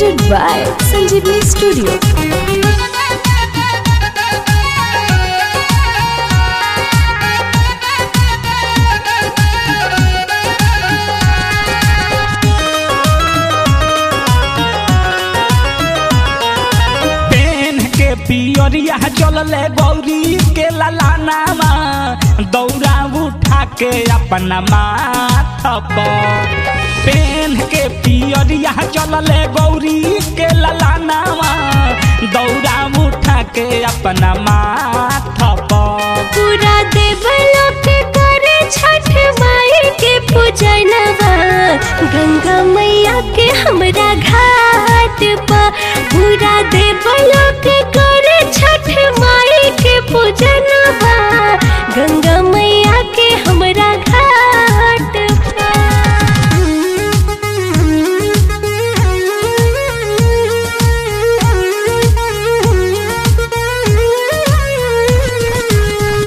presented by Sanjeevani Studio. पेन के पियरिया चलले गौरी के ललानामा दौरा उठा के अपना माथ पर पेन के पियरिया चलले गौरी के ललानामा दौरा उठा के अपना माथ पर पूरा देवलोक करे छठ माई के पूजनवा गंगा मैया के हमरा घाट पर पूरा देवलोक करे छठ माई के पूजनवा गंगा मैया के हमरा घाट पर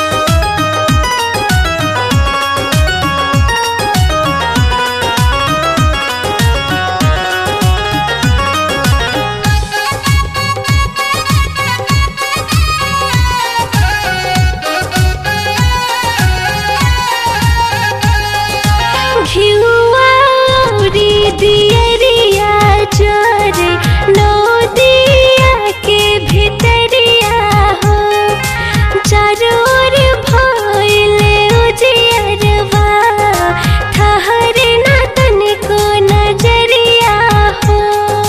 घिउरी दियरिया चोरे नदिया के भितरिया हो चारोर भइले उजियरवा ठहरे ना तनिको नजरिया हो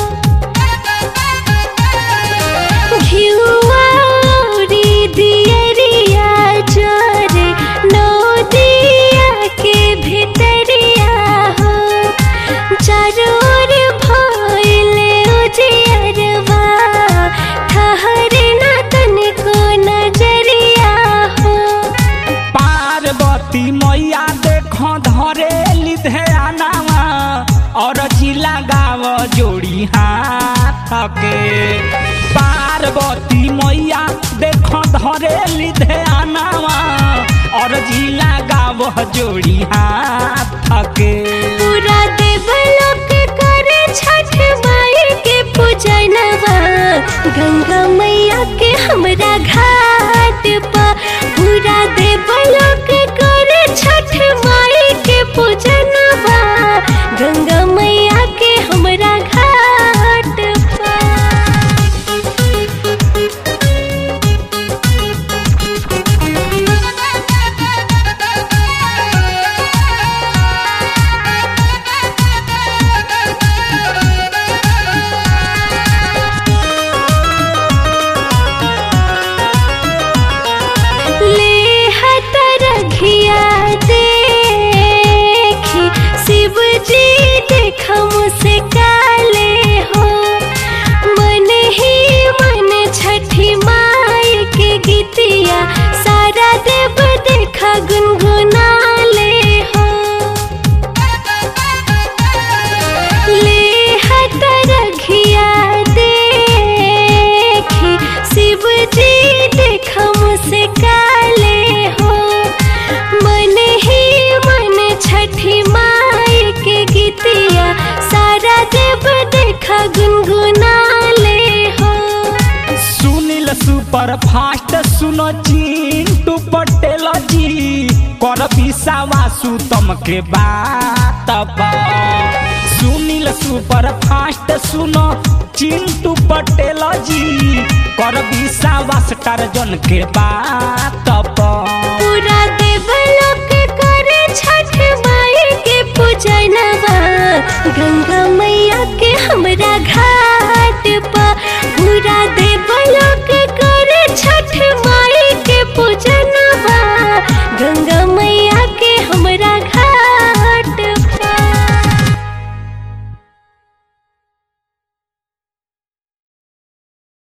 घिउरी दियरिया चोरे नदिया के भितरिया हो चारोर भइले उजियरवा ठहरे ना तनिको नजरिया हो पार्वती मैया देख धरे लिधयानावा और जिला गाव जोड़ी हाथ के पार्वती मैया देख धरे लिधयानावा और जिला गाव जोड़ी हाथ के पूरा देवलोक करे छठ माई के पूजनवा गंगा मैया के हमरा घाट पर पूरा देवलोक करे छठ माई के पूजनवा गंगा मैया के हमरा घाट पर ले हतरघिया देखी शिव जी देख मुझसे काले हो मन ही मन छठी माई के गीतिया सारा देव देखा गुनगुनाले हो ले हतरघिया देखी शिव जी देख मुझसे काले हो मन ही मन छठी माई के गीतिया सारा देव देखा गुनगुनाले हो सुनील सुपर फास्ट सुनो चिंटू पटेल जी कर विश्वासु तुमके बात पर सुनील सुपर फास्ट सुनो चिंटू पटेल जी कर विश्वास टार्जन के बात पर